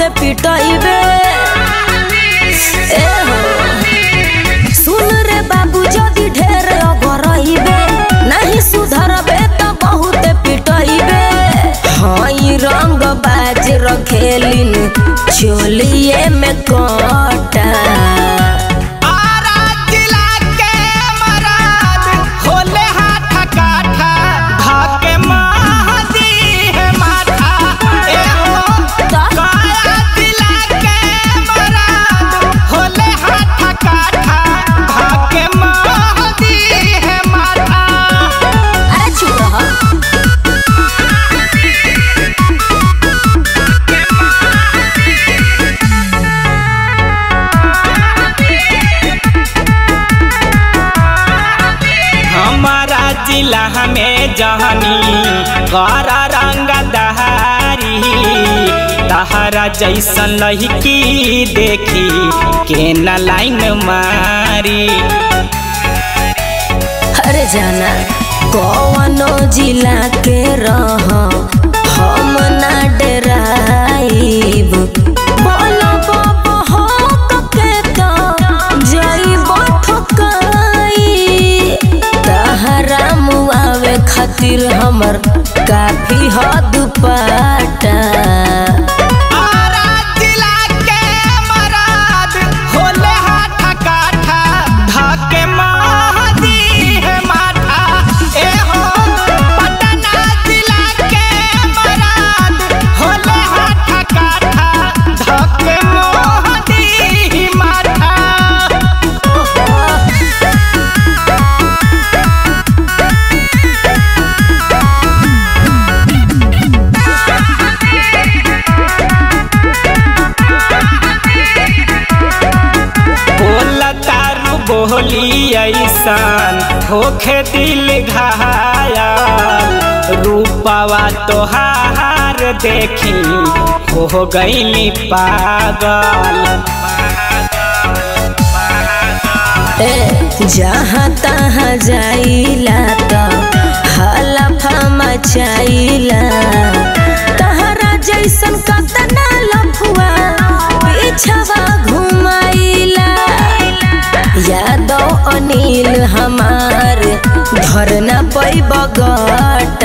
पिटइबे ए हो सुन रे बाबू जदी ढेर अगरइबे नहीं सुधरबे त बहुत पिटइबे हई रंग बाज रखेलिन चोलिए में कटा आरा जिला के मराद होले हाथ काठा धाके महदी है माथा ए हो काया जिला के मराद होले हाथ काठा धाके महदी है माथा अरे चुप रह हमारा जिला में जहनी गरा रंग दहारी तहरा जैसन लहकी देखी के न लाइन मारी अरे जाना कौनो जिला के रह हम ना डराइब बोलो बाबा हो के तो जाइब ठोकाई तहरा मुआवे खातिर हमर काफी हद पाटा आरा जिला के मराद होले हाथ काठा धाके महदी है माथा ए हो पटना जिला के मराद होले हाथ काठा धाके महदी माथा बोला तारू बोली ऐसान होखे दिल घायल रूपवा तोहार देखी हो गईली पागल ए जहाँ तहाँ जाइला त हलफा मचाइला तहरा जैसन कतना लफुआ पीछवा घुमाइला यादव अनिल हमार धरना पैब गट